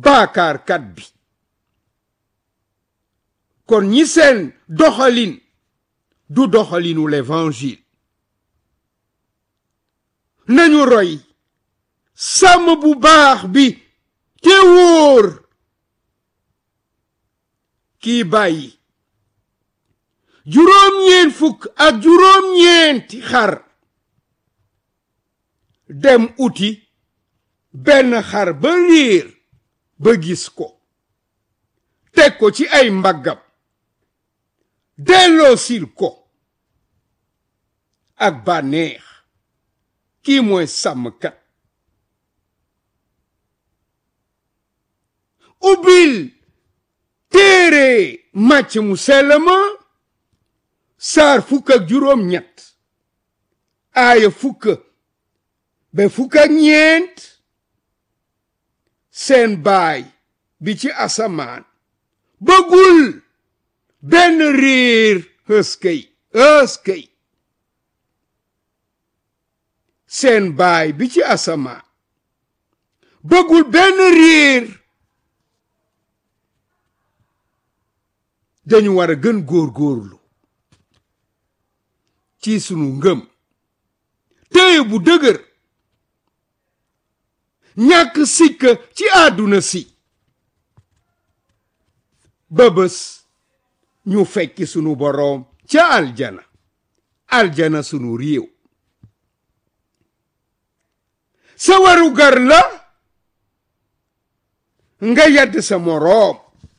baakaarkat bi kon ñi seen doxalin du doxalinu l'évangile nañu roy sàmm bu baax bi te wóor kii bàyyi juróom-ñeent fukk ak juróom-ñeenti xar dem uti benn xar ba riir ba gis ko teg ko ci ay mbaggam delloo sil ko ak bànneex kii mooy sàmmkat ubbil téere màcc mu sell ma saar fukk ak juróom ñett aaya fukk ba fukk ak ñeent seen baay bi ci asamaan bëggul benn riir ëskëy ëskëy seen baay bi ci asamaan bëggul benn riir dañu war a gën góor-góorlu ci sunu ngëm téye bu dëgër ñàkk sikk ci àdduna si ba bés ñu fekki sunu boroom ca aljana aljana sunu réew sa waru gar la nga yedd sa moroom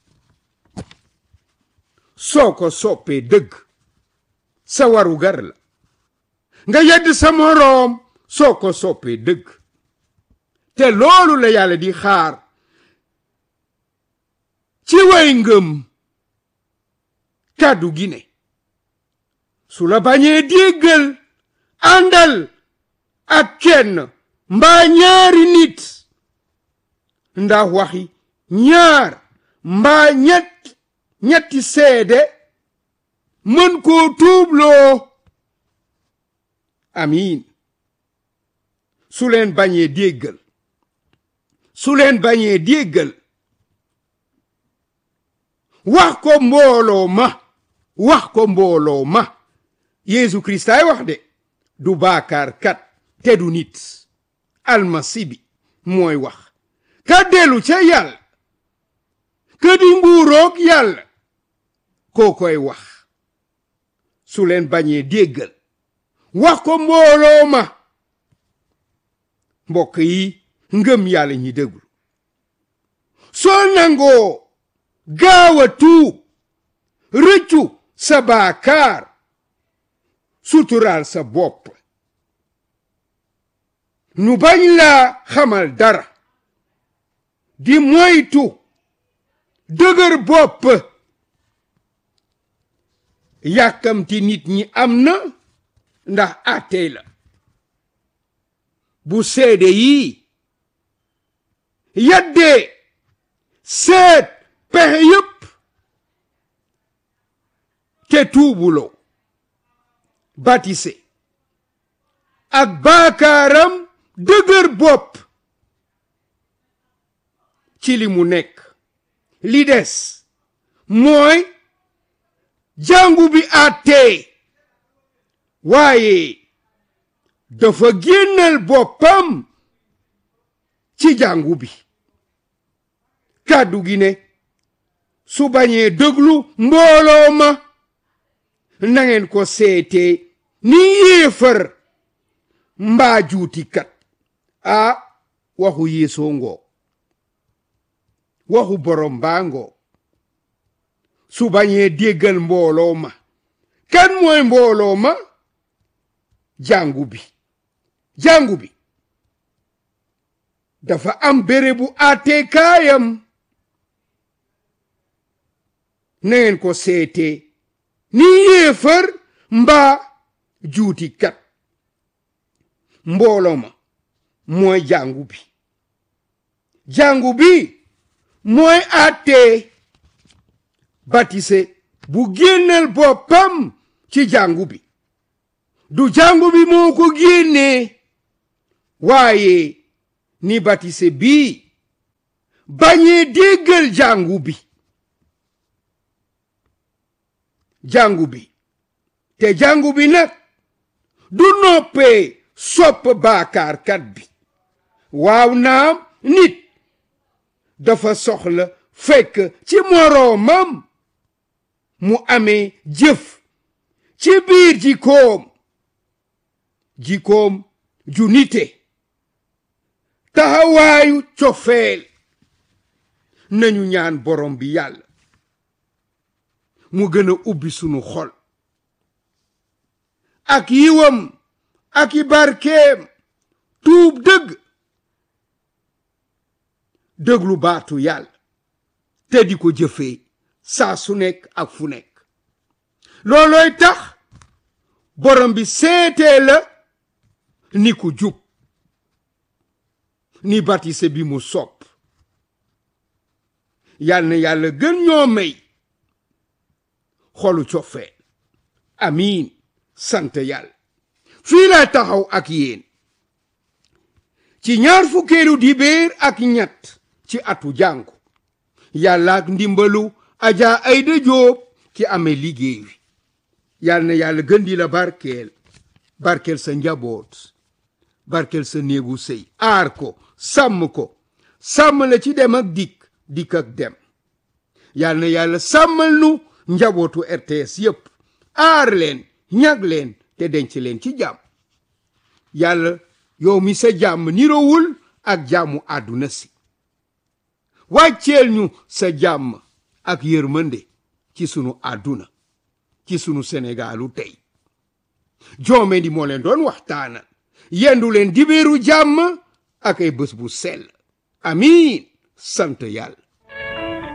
soo ko soppee dëgg sa waru gar la nga yedd sa moroom soo ko soppee dëgg te loolu la yàlla di xaar ci way ngëm kàddu gi ne su la bañee déggal àndal ak kenn mbaa ñaari nit ndax waxi ñaar mbaa ñett ñetti seede mën koo tuubloo amiin su leen bañee déggal su leen bañee déggal wax ko mbooloo ma wax ko mbooloo ma Yeesu Kristaay wax de du baakaar kat te du nit almasi bi mooy wax ka dellu ca yàlla ka di nguuroog yàlla koo koy wax su leen bañee déggal wax ko mbooloo ma mbokk yi ngëm yàlla ñi déglu soo nangoo gaaw a tuub rëccu sa baakaar suturaal sa bopp nu bañ laa xamal dara di moytu dëgër bopp yàkkamti nit ñi am na ndax àttee la bu seede yi yaddee seet pexe yépp te tuubuloo batise ak baakaaram dëgër bopp ci li mu nekk li des mooy jàngu bi àttee waaye dafa génnal boppam ci jàngu bi kàddu gi ne su bañee déglu mbooloo ma nangeen ko seetee ni yéefar mbaa juutikat a waxu yéesoo ngoo waxu borom baa ngoo su bañee déggal mbooloo ma kan mooy mbooloo ma jàngu bi jàngu bi dafa am bérébu àtteekaayam na ngeen ko seetee ni yéefar mbaa juutikat mbooloo ma mooy jàngu bi jàngu bi mooy àttee batise bu génnal boppam ci jàngu bi du jàngu bi moo ko génnee waaye ni batise bii bañee déggal jàngu bi jàngu bi te jàngu bi nag du noppee sopp baakaarkat bi waaw naam nit dafa soxla fekk ci moroomam mu amee jëf ci biir jikoom jikoom ju nite taxawaayu cofeel nañu ñaan borom bi yàlla mu gën a ubbi sunu xol ak yiwam ak i barkeem tuub dëgg dëglu baatu yàlla te di ko jëfee saa su nekk ak fu nekk loolooy tax borom bi seetee la ni ku jub ni batise bi mu sopp yal na yàlla gën ñoo may xolu cofeel amiin sant yàlla fii laa taxaw ak yéen ci ñaar fukkeelu dibéer ak ñett ci atu jàngu yàlla ak ndimbalu aja ayda jóob ki amee liggéey wi yal na yàlla gën di la barkeel barkeel sa njaboot barkeel sa néegu sëy aar ko sàmm ko sàmm la ci dem ak dikk dikk ak dem yal na yàlla sàmmal nu njabootu RTS yépp aar leen ñag leen te denc leen ci jàmm yàlla yow mi sa jàmm nirowul ak jàmmu àdduna si wàcceel ñu sa jàmm ak yërmande ci sunu àdduna ci sunu Sénégalu tey joome di moo leen doon waxtaana yendu leen dibéeru jàmm ak ay bés bu sell amiin sant yàlla